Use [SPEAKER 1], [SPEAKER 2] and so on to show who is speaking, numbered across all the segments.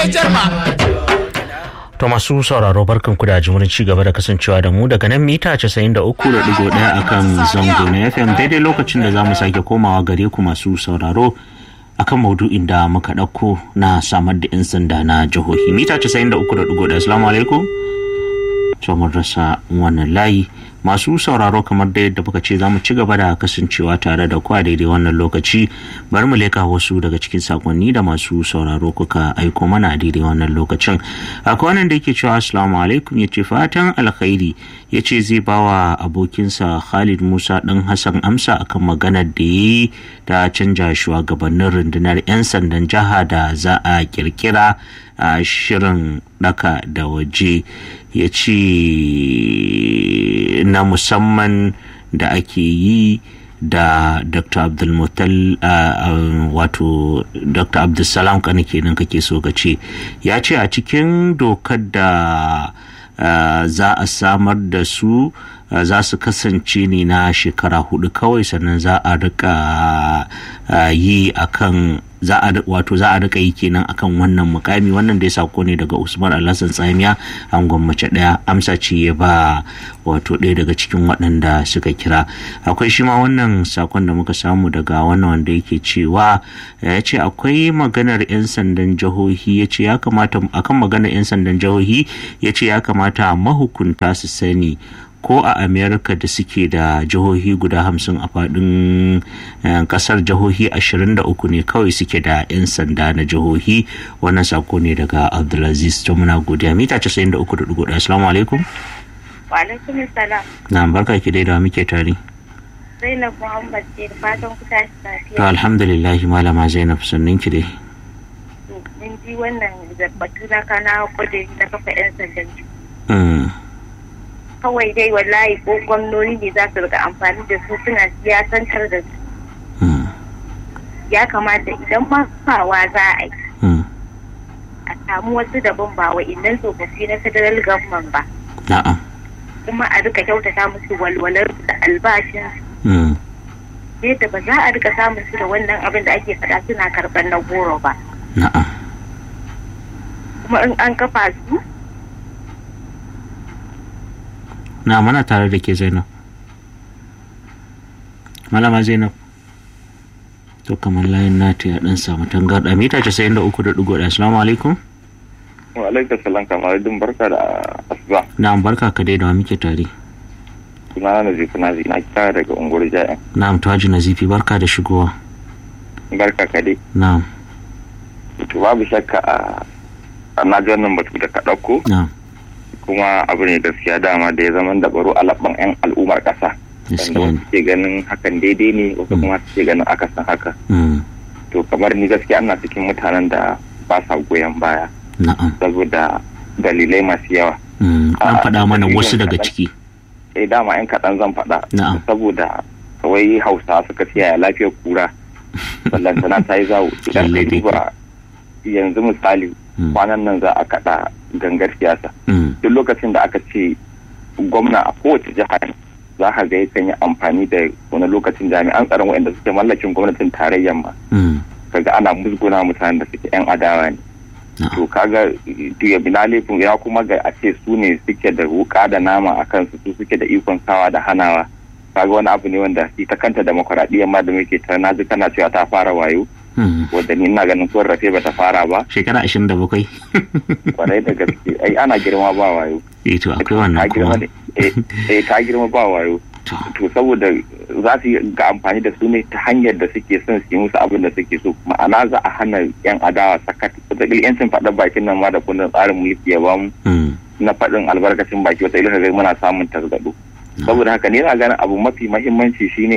[SPEAKER 1] To masu sauraro barkan ku da jimurin ci gaba da kasancewa da mu daga nan mita 93.1 akan zango na FM daidai lokacin da za mu sake komawa gare ku masu sauraro akan maudu'in da muka ɗauko na samar da 'yan sanda na jihohi mita 93.1 assalamu alaikum to mun rasa wannan layi masu sauraro kamar da yadda muka ce za mu ci gaba da kasancewa tare da ku a daidai wannan lokaci bari mu leka wasu daga cikin sakonni da masu sauraro kuka aiko mana a daidai wannan lokacin akwai wannan da yake cewa assalamu alaikum ya ce fatan alkhairi ya ce zai ba wa abokinsa khalid musa dan hassan amsa akan maganar da ya yi ta canja shugabannin rundunar 'yan sandan jiha da za a kirkira a shirin daka da waje ya ce na musamman da ake yi da dr abdulmutal wato dr abdulsalam kane kenan kake so ka ce ya ce a cikin dokar da za a samar da su za su kasance ne na shekara hudu kawai sannan za a rika yi akan za a wato za a rika yi kenan akan wannan mukami wannan da ya sako ne daga usman alhassan tsamiya an gwammace daya amsa ce ya ba wato ɗaya daga cikin waɗanda suka kira akwai shi ma wannan sakon da muka samu daga wannan wanda yake cewa ya ce akwai maganar 'yan sandan jihohi ya ce ya kamata akan maganar 'yan sandan jihohi ya ce ya kamata mahukunta su sani ko a amerika da suke da jihohi guda hamsin a faɗin ƙasar jihohi ashirin da uku ne kawai suke da 'yan sanda na jihohi wannan sako ne daga abdulaziz to muna godiya mita casa'in da uku da dugu ɗaya assalamu alaikum
[SPEAKER 2] wa alaikum salam
[SPEAKER 1] na barka ki dai da muke tare
[SPEAKER 2] zainab muhammad ce da fatan ku tashi lafiya
[SPEAKER 1] to alhamdulillah malama zainab sannin ki dai
[SPEAKER 2] mun ji wannan batu na kana kudi na kafa 'yan sandan kawai dai wallahi ko gwamnoni ne za su rika amfani da su suna siyasantar da su ya kamata idan ma fawa za a yi a samu wasu daban ba wa idan tsofaffi na federal government ba kuma a rika kyautata musu walwalar da albashin yadda ba za a rika samun su da wannan abin da ake faɗa suna karɓar na goro ba kuma in an kafa su
[SPEAKER 1] na mana tare da ke zainab malama zainab to kamar layin nata ya dan samu tangarda mita casa'in da uku da dugu da assalamu alaikum
[SPEAKER 3] wa alaikum salam kamar din barka da asuba
[SPEAKER 1] na barka ka dai da wa muke tare
[SPEAKER 3] sunana na zifi nazi na kira daga unguwar ja'in
[SPEAKER 1] na'am taji nazifi barka da shigowa
[SPEAKER 3] barka ka dai
[SPEAKER 1] na'am
[SPEAKER 3] to babu shakka a na ji wannan batu da ka ɗauko
[SPEAKER 1] na'am
[SPEAKER 3] kuma abu ne gaskiya dama da ya zama da baro a labban 'yan al'ummar ƙasa wanda wasu ke ganin hakan daidai ne wasu kuma ke ganin akasin haka to kamar ni gaskiya ana cikin mutanen da ba sa goyon baya saboda dalilai masu yawa
[SPEAKER 1] an faɗa mana wasu daga ciki
[SPEAKER 3] eh dama 'yan kaɗan zan faɗa saboda kawai hausa suka siya lafiyar kura ballantana ta yi zawo idan ka duba yanzu misali kwanan nan za a kaɗa gangar siyasa duk lokacin da aka ce gwamna a kowace jiha za ka ga yakan yi amfani da wani lokacin jami'an tsaron waɗanda suke mallakin gwamnatin tarayyar ma kaga ana musguna mutanen da suke yan adawa ne to kaga ya bina laifin ya kuma ga a ce su ne suke da wuka da nama a kansu su suke da ikon sawa da hanawa kaga wani abu ne wanda ita kanta demokuraɗiyyar ma da muke ta naji kana cewa ta fara wayo wadda ni ina ganin tuwar rafe bata fara ba
[SPEAKER 1] shekara ashirin da bakwai
[SPEAKER 3] kwarai da gaske ai ana girma ba wayo
[SPEAKER 1] eh to akwai wannan kuma
[SPEAKER 3] eh ta girma ba wayo to saboda za su ga amfani da su ne ta hanyar da suke son su yi musu abin da suke so ma'ana za a hana yan adawa sakat wataƙila yancin faɗin bakin nan ma da kundin tsarin mulki ya bamu na faɗin albarkacin baki wataƙila ga muna samun tasgado saboda haka ne na ganin abu mafi mahimmanci shine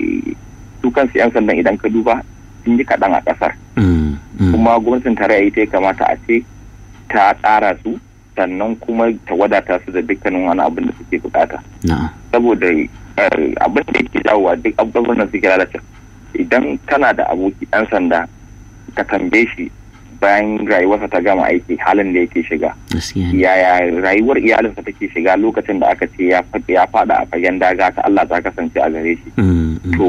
[SPEAKER 3] su kansu yan sandan idan ka duba sun yi kaɗan a ƙasar. Kuma gwamnatin tarayya ita ya kamata a ce ta tsara su sannan kuma ta wadata su da dukkanin wani abin da suke bukata. Saboda abin da yake jawowa duk abubuwan da suke lalata idan kana da aboki ɗan sanda ka tambaye shi bayan rayuwarsa ta gama aiki halin da yake shiga. Yaya rayuwar iyalinsa take shiga lokacin da aka ce ya fada a fagen daga ta Allah ta kasance a gare shi. To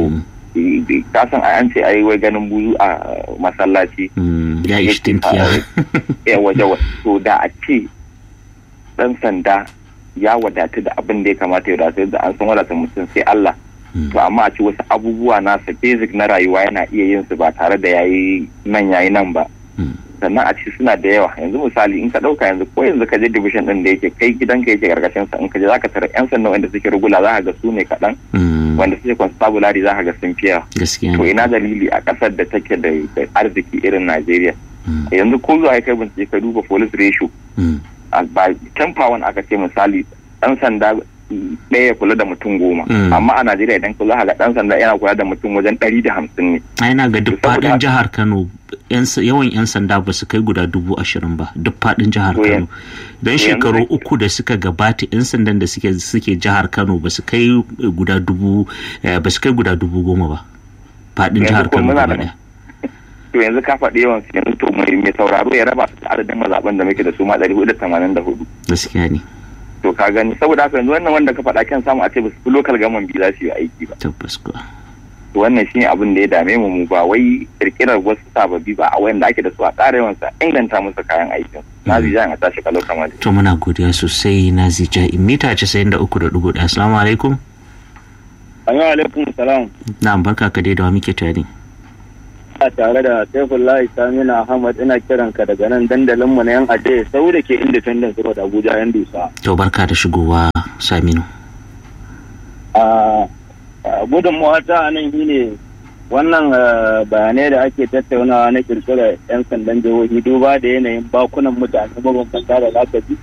[SPEAKER 3] ka san an ce ai wai ganin buzu a masallaci
[SPEAKER 1] ya ishi tinkiya
[SPEAKER 3] ya waje to da a ce dan sanda ya wadatu da abin da ya kamata ya wadatu da an san wadata mutum sai Allah to amma a ce wasu abubuwa nasa basic na rayuwa yana iya yin su ba tare da yayi nan yayi nan ba sannan a ce suna da yawa yanzu misali in ka dauka yanzu ko yanzu ka je division din da yake kai gidanka yake karkashin sa in ka je zaka tara yan sanda wanda suke rugula za ka ga su ne kaɗan wanda suke constabulary za ka ga sun fiya to ina dalili a ƙasar da take da arziki irin Najeriya yanzu ko zuwa kai bincike ka duba police ratio ba ten pound aka ce misali dan sanda ɗaya ya kula da mutum goma amma a najeriya idan kula ga ɗan sanda yana kula da mutum wajen ɗari da hamsin ne
[SPEAKER 1] yana ga duk faɗin jihar kano yawan yan sanda ba su kai guda dubu ashirin ba duk faɗin jihar kano don shekaru uku da suka gabata yan sandan da suke suke jihar kano ba su kai guda dubu ba su kai guda dubu goma ba faɗin jihar kano gaba ɗaya
[SPEAKER 3] to yanzu ka faɗi yawan su yanzu to mai sauraro ya raba su da adadin mazaɓen da muke da su ma ɗari hudu da tamanin da hudu
[SPEAKER 1] gaskiya ne
[SPEAKER 3] to ka gani saboda haka yanzu wannan wanda ka faɗa kan samu a ce basu lokal gaman biyu za su yi aiki ba
[SPEAKER 1] tabbas ko
[SPEAKER 3] to wannan shine abin da ya dame mu mu ba wai kirkirar wasu sababbi ba a wayanda ake da su a ƙara yawan sa inganta musu kayan aikin nazi jan a tashi kalau kamar
[SPEAKER 1] to muna godiya sosai nazi ja mita 93.1 assalamu alaikum
[SPEAKER 4] Assalamu alaikum salam
[SPEAKER 1] na'am barka ka dai da wa muke tare
[SPEAKER 4] tare da Saifullahi Samina Ahmad ina kiran ka daga nan dandalin mu na yan aje sau da ke Independence Road Abuja yan dusa.
[SPEAKER 1] To barka da shigowa Saminu.
[SPEAKER 4] A gudunmawa ta nan shine wannan bayanai da ake tattaunawa na kirkira 'yan sandan jihohi duba da yanayin bakunan mutane mabambanta da lakabi.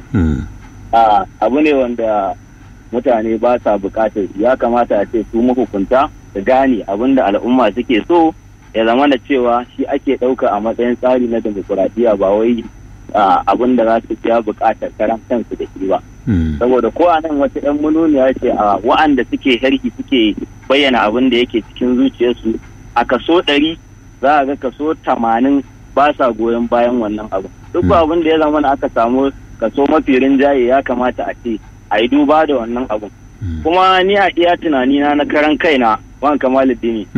[SPEAKER 4] Abu ne wanda mutane ba sa bukatar ya kamata a ce su mahukunta su gane abin da al'umma suke so ya zama da cewa shi ake ɗauka a matsayin tsari na demokuraɗiyya ba wai abin da za su biya buƙatar karan kansu da shi ba. Saboda ko a nan wata 'yan mununiya ce a wa'anda suke harki suke bayyana abin da yake cikin zuciyarsu a kaso ɗari za a ga kaso tamanin ba sa goyon bayan wannan abu. Duk abin da ya zama aka samu kaso mafi rinjaye ya kamata a ce a yi duba da wannan abun. Kuma ni a iya tunanina na karan kaina wan kamaluddini.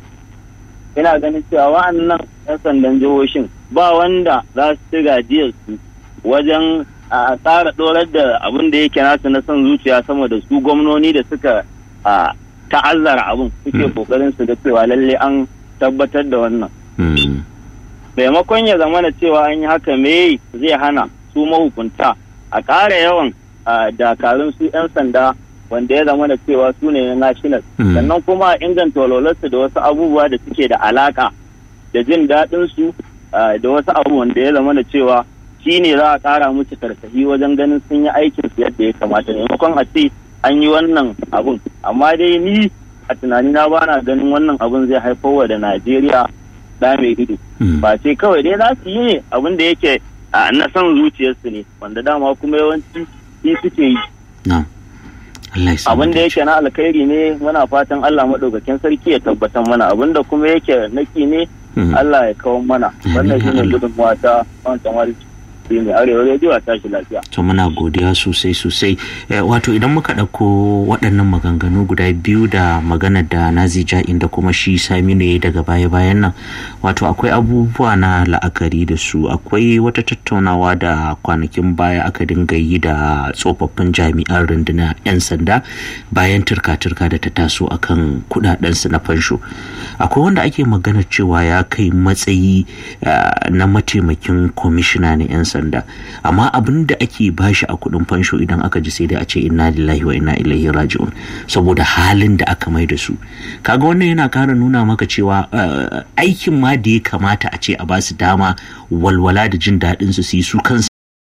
[SPEAKER 4] ina ganin cewa wa'annan 'yan sandan jihohin ba wanda za su ci gajiyar su wajen a tsara dorar da abin da yake nasu na son zuciya sama da su gwamnoni da suka ta'azzara abin suke kokarin su da cewa lalle an tabbatar da wannan maimakon ya zama da cewa an yi haka me zai hana su mahukunta a ƙara yawan dakarun su 'yan sanda wanda ya zama da cewa su ne na national sannan kuma inganta walwalarsu da wasu abubuwa da suke da alaka da jin daɗin su da wasu abu wanda ya zama da cewa shi ne za a ƙara musu karsashi wajen ganin sun yi aikin su yadda ya kamata maimakon a ce an yi wannan abun amma dai ni a tunani na bana ganin wannan abun zai haifar wa da najeriya da mai ido ba sai kawai dai za su yi abin da yake na son zuciyarsu ne wanda dama kuma yawanci shi suke yi abin da yake na alkhairi ne muna fatan Allah maɗaukakin sarki ya tabbatar mana abin da kuma yake naki ne Allah ya kawo mana wannan shi ne gudunmuwa ta wancan wari mai arewa rediyo a tashi lafiya.
[SPEAKER 1] To muna godiya sosai sosai wato idan muka ɗauko waɗannan maganganu guda biyu da magana da nazi ja'in da kuma shi saminu ya daga baya bayan nan wato akwai abubuwa na la'akari da su akwai wata tattaunawa da kwanakin baya aka dinga yi da tsofaffin jami'an rundunar 'yan sanda bayan turka-turka da ta taso akan kudadensu na fansho akwai wanda ake magana cewa ya kai matsayi na mataimakin kwamishina na 'yan sanda sanda amma abin da ake bashi a kudin fansho idan aka ji sai dai a ce inna lillahi wa inna ilaihi raji'un saboda halin da aka mai da su kaga wannan yana kara nuna maka cewa aikin ma da ya kamata a ce a ba su dama walwala da jin daɗin su su yi su kansu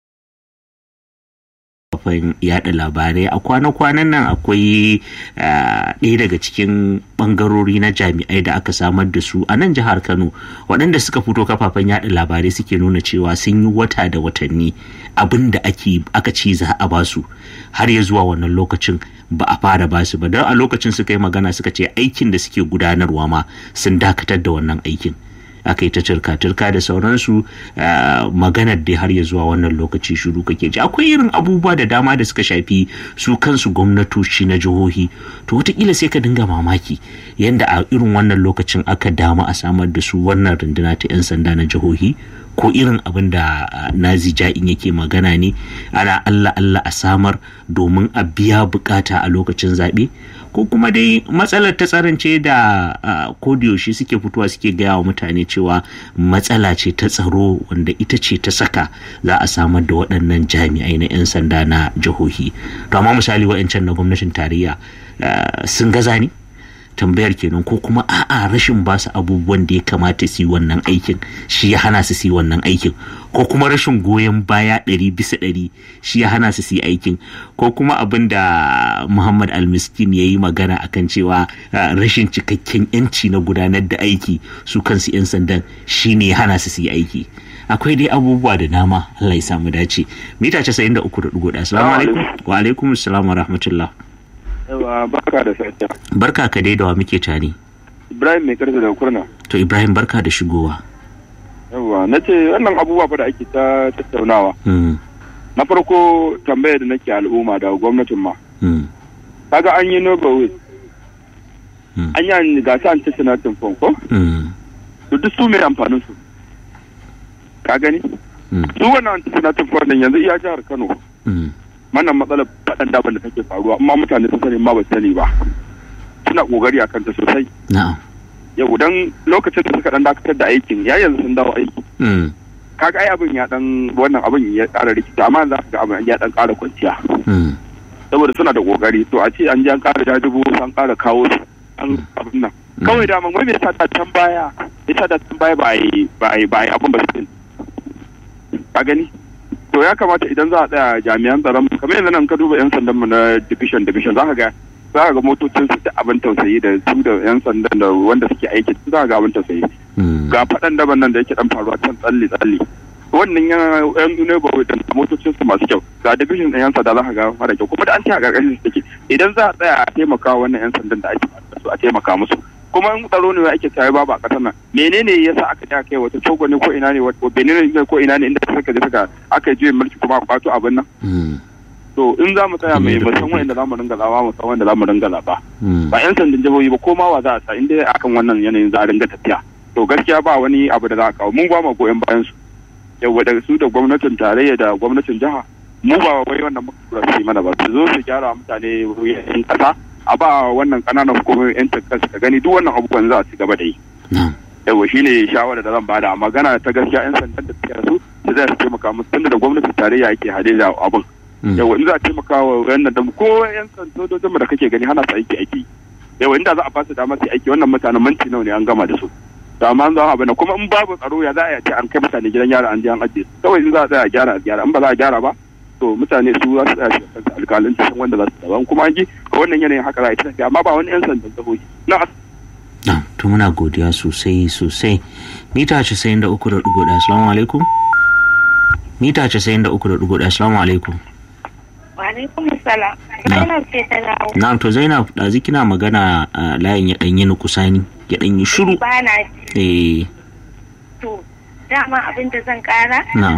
[SPEAKER 1] kafin yada labarai a kwana-kwanan nan akwai ɗaya daga cikin ɓangarori na jami'ai da aka samar da su a nan jihar kano waɗanda suka fito kafafen yada labarai suke nuna cewa sun yi wata da watanni abin da aka ci za a basu har ya zuwa wannan lokacin ba a fara basu ba don a lokacin suka yi magana suka ce aikin da suke gudanarwa ma sun dakatar da wannan aikin aka yi ta turka-turka da sauransu maganar dai har ya zuwa wannan lokaci shiru kake ji akwai irin abubuwa da dama da suka shafi su kansu gwamnatoci na jihohi to wataƙila sai ka dinga mamaki yadda a irin wannan lokacin aka dama a samar da su wannan runduna ta 'yan sanda na jihohi ko irin abin da nazi ja'in yake magana ne ana allah allah a samar domin a biya bukata a lokacin zaɓe ko kuma dai matsalar ta tsarance da kodiyoshi suke fitowa suke gaya wa mutane cewa matsala ce ta tsaro wanda ita ce ta saka za a samar da waɗannan jami'ai na 'yan sanda na jihohi to amma misali wa'ancan na gwamnatin tarayya sun gaza ne tambayar kenan ko kuma a'a rashin ba su abubuwan da ya kamata su yi wannan aikin shi ya hana su su yi wannan aikin ko kuma rashin goyon baya ɗari bisa ɗari shi ya hana su su yi aikin ko kuma abin da muhammad almiskin ya yi magana akan cewa rashin cikakken yanci na gudanar da aiki su kansu 'yan sandan shi ne ya hana su su yi aiki akwai dai abubuwa da dama Allah ya samu dace mita 93.1 assalamu alaikum wa alaikum assalam wa rahmatullah
[SPEAKER 5] Yawa barka da safiya.
[SPEAKER 1] Barka ka dai da wa muke tare.
[SPEAKER 5] Ibrahim mai karfi da kurna.
[SPEAKER 1] To Ibrahim barka da shigowa.
[SPEAKER 5] Yawa na ce wannan abubuwa fa da ake ta tattaunawa. Na farko tambayar da nake al'umma da gwamnatin ma. Kaga an yi Nobel An yi gasa an tattana tumfon ko? To duk su mai amfanin su. Ka gani? Su wannan tattana tumfon nan yanzu iya jihar Kano. wannan matsalar faɗan daban da take faruwa amma mutane sun sani ma ba sani ba suna kokari a kanta sosai yau dan lokacin da suka dan dakatar da aikin ya yanzu sun dawo aiki kaga ai abin ya dan wannan abin ya ƙara rikita amma za ka ga abin ya dan ƙara kwanciya saboda suna da kokari to a ce an je an ƙara jajibo an ƙara kawo su an abin nan kawai da wai me yasa da can baya yasa da can baya ba ai ba ai ba ai abin ba su ka gani to ya kamata idan za a tsaya jami'an tsaron kamar yanzu nan ka duba yan sandan mu na division division za ka ga za ka ga motocin su da abin tausayi da su da yan sandan da wanda suke aiki za ka ga abin tausayi ga faɗan daban nan da yake dan faruwa can tsalle tsalle wannan yan ne ba da motocin su masu kyau ga division ɗin yan sanda za ka ga mara kyau kuma da an ce a ƙarƙashin su take idan za a tsaya a taimaka wannan yan sandan da ake su a taimaka musu kuma in tsaro ne ake tsaye babu a ƙasar nan menene yasa aka ja kai wata togo ne ko ina ne wata benin ne ko ina ne inda suka je suka aka je mulki kuma a kwato abin nan to in za mu tsaya mai musan wanda za mu ringa zawa mu san wanda za mu ringa zaba ba yan sandan jihohi ba ko ma wa za a sa in dai akan wannan yanayin za a ringa tafiya to gaskiya ba wani abu da za a kawo mun ba mu goyon bayan su yawa da su da gwamnatin tarayya da gwamnatin jiha mu ba wai wannan muka su mana ba su zo su gyara mutane yan kasa a ba wannan kananan hukumomin yan kansu ka gani duk wannan abubuwan za a ci gaba da yi yawa shine shawara da zan bada magana ta gaskiya yan sandan da suke su su zai su taimaka musu tunda da gwamnatin tarayya yake hade da abin yawa in za a taimaka wa wannan da ko yan sandojin mu da kake gani hana su aiki aiki yawa inda za a ba su dama su aiki wannan mutanen minti nawa ne an gama da su to amma an zama abin kuma in babu tsaro ya za a ce an kai mutane gidan yara an je an ajiye su kawai in za a tsaya a gyara a gyara in ba za a gyara ba to mutane su za su tsaya shi kansu alƙalin cikin wanda za su daban kuma an ji a wannan yanayin haka za a yi tafiya amma ba wani yan sandan jihohi na
[SPEAKER 1] na to muna godiya sosai sosai mita casa'in da uku da ɗigo ɗaya assalamu alaikum mita casa'in da uku da ɗigo ɗaya assalamu alaikum
[SPEAKER 2] wa alaikum salam zainab ce ta dawo
[SPEAKER 1] na to zainab ɗazi kina magana a layin ya ɗanyi ni kusani ya ɗanyi shiru
[SPEAKER 2] ba na
[SPEAKER 1] eh
[SPEAKER 2] to dama abin da zan ƙara
[SPEAKER 1] na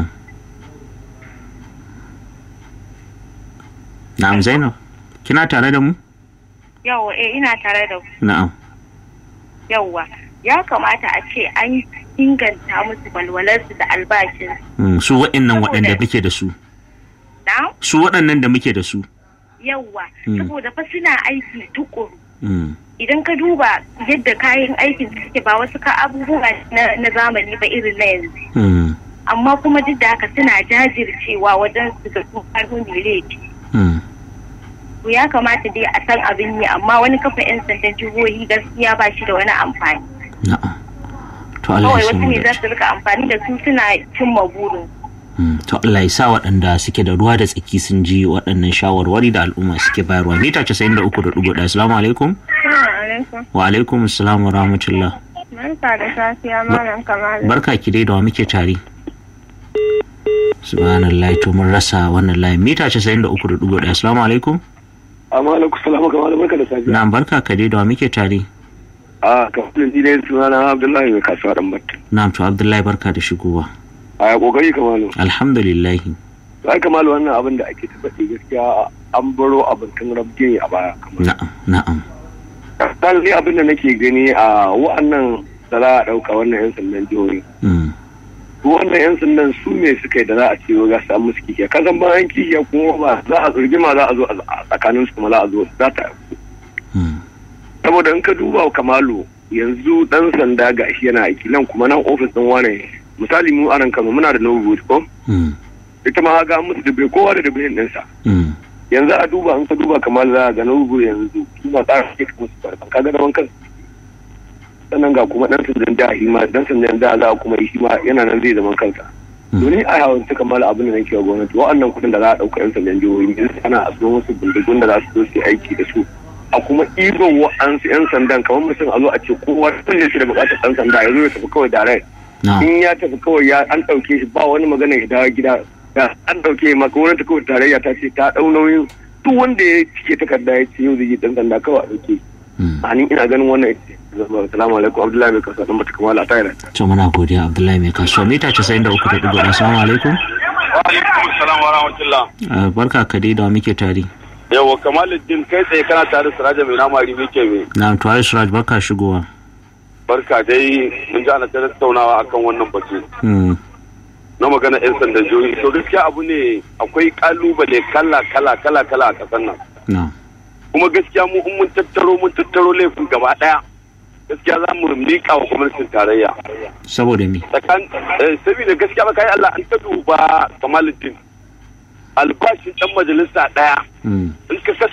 [SPEAKER 1] na'am zainab kina tare da mu
[SPEAKER 2] yawwa eh ina tare da ku
[SPEAKER 1] na'am
[SPEAKER 2] yawwa ya kamata a ce an inganta musu walwalarsu da albashin
[SPEAKER 1] Mm, su waɗannan waɗanda muke da su
[SPEAKER 2] na
[SPEAKER 1] su waɗannan da muke da su
[SPEAKER 2] yawwa
[SPEAKER 1] Mm.
[SPEAKER 2] saboda fa suna aiki tukuru
[SPEAKER 1] Mm,
[SPEAKER 2] idan ka duba yadda kayan aikin suke ba wasu ka abubuwa na, na zamani ba irin na yanzu
[SPEAKER 1] mm,
[SPEAKER 2] amma kuma duk da haka suna jajircewa wajen su ga sun karfi mai laifi
[SPEAKER 1] mm.
[SPEAKER 2] to ya kamata dai a san abin yi amma wani kafa 'yan sandan jihohi gaskiya ba shi da wani amfani
[SPEAKER 1] na'am to Allah
[SPEAKER 2] kawai
[SPEAKER 1] ya
[SPEAKER 2] wasu
[SPEAKER 1] samu
[SPEAKER 2] ne za
[SPEAKER 1] dace
[SPEAKER 2] su rika amfani da su suna cimma burin
[SPEAKER 1] Mm, to Allah ya sa waɗanda suke da ruwa da tsaki sun ji waɗannan shawarwari da al'umma suke bayarwa mita casa'in da uku da ɗigo ɗaya assalamu alaikum wa alaikum assalam wa rahmatullah
[SPEAKER 2] Barka da safiya malam kamar
[SPEAKER 1] barka ki dai da wa muke tare subhanallah to mun rasa wannan layin mita casa'in da uku da ɗigo ɗaya assalamu alaikum
[SPEAKER 5] amma alaikum salamu kamar barka da safiya
[SPEAKER 1] na barka ka dai da wa muke tare
[SPEAKER 5] a kafin ji dai sunana abdullahi mai kasuwa dan batta
[SPEAKER 1] na'am to abdullahi barka da shigowa
[SPEAKER 6] a ya kokari kamalu
[SPEAKER 1] alhamdulillah
[SPEAKER 6] ai kamalu wannan abin da ake tabbaci gaskiya an baro abin tun rabge a baya
[SPEAKER 1] na'am na'am
[SPEAKER 6] kan ni abin da nake gani a wa'annan da za a ɗauka wannan 'yan sandan jihohi wannan 'yan sandan su ne suka yi da za a ce ga su musu kishiya ka san bayan kishiya kuma ba za a rigima za a zo a tsakanin su kuma za a zo za ta saboda in ka duba kamalu yanzu dan sanda ga shi yana aiki nan kuma nan ofis din wane misali mu a nan kano muna da novo ko ita ma ga musu dube kowa da dube ɗinsa yanzu a duba in ka duba kamar za ga novo yanzu kuma tsara ke musu barkan ka ga da wankan sannan ga kuma dan sandan da shi ma dan sandan da za a kuma yi shi ma yana nan zai zaman kansa domin a yawon suka mala abin da nake wa gwamnati wa'annan kuɗin da za a ɗauka yan sandan jihohi ne ana a tsohon wasu bindigun da za su zo su aiki da su a kuma ɗiban wa'ansu yan sandan kamar mutum a zo a ce kowa tun da shi da buƙatar ɗan sanda ya zo ya tafi kawai direct in ya tafi kawai ya an ɗauke shi ba wani magana ya dawo gida an ɗauke ma gwamnati kawai tarayya ta ce ta ɗau nauyin duk wanda ya cike takarda ya ce yau zai yi ɗan sanda kawai a ɗauke a ni ina ganin wannan Assalamu alaikum Abdullahi mai kasuwa ɗan bata kamala a tayar.
[SPEAKER 1] To muna godiya Abdullahi mai kasuwa mita casa'in da uku da ɗigo Assalamu alaikum.
[SPEAKER 5] Wa alaikum salam wa rahmatullah.
[SPEAKER 1] Barka ka dai da muke tare.
[SPEAKER 5] Yawa Kamaluddin kai tsaye kana tare Siraja mai nama ribi ke me.
[SPEAKER 1] Na to ai Siraj barka shigowa.
[SPEAKER 5] Barka dai mun ji ana tattaunawa akan wannan batu. Na magana 'yan sandan jihohi to gaskiya abu ne akwai kalubale kala kala kala kala a ƙasar nan. Kuma gaskiya mu in mun tattaro mun tattaro laifin gaba ɗaya. gaskiya za mu miƙa wa gwamnatin tarayya.
[SPEAKER 1] Saboda me?
[SPEAKER 5] Saboda gaskiya ba kai Allah an ta duba Kamaluddin. Albashin ɗan majalisa ɗaya. In ka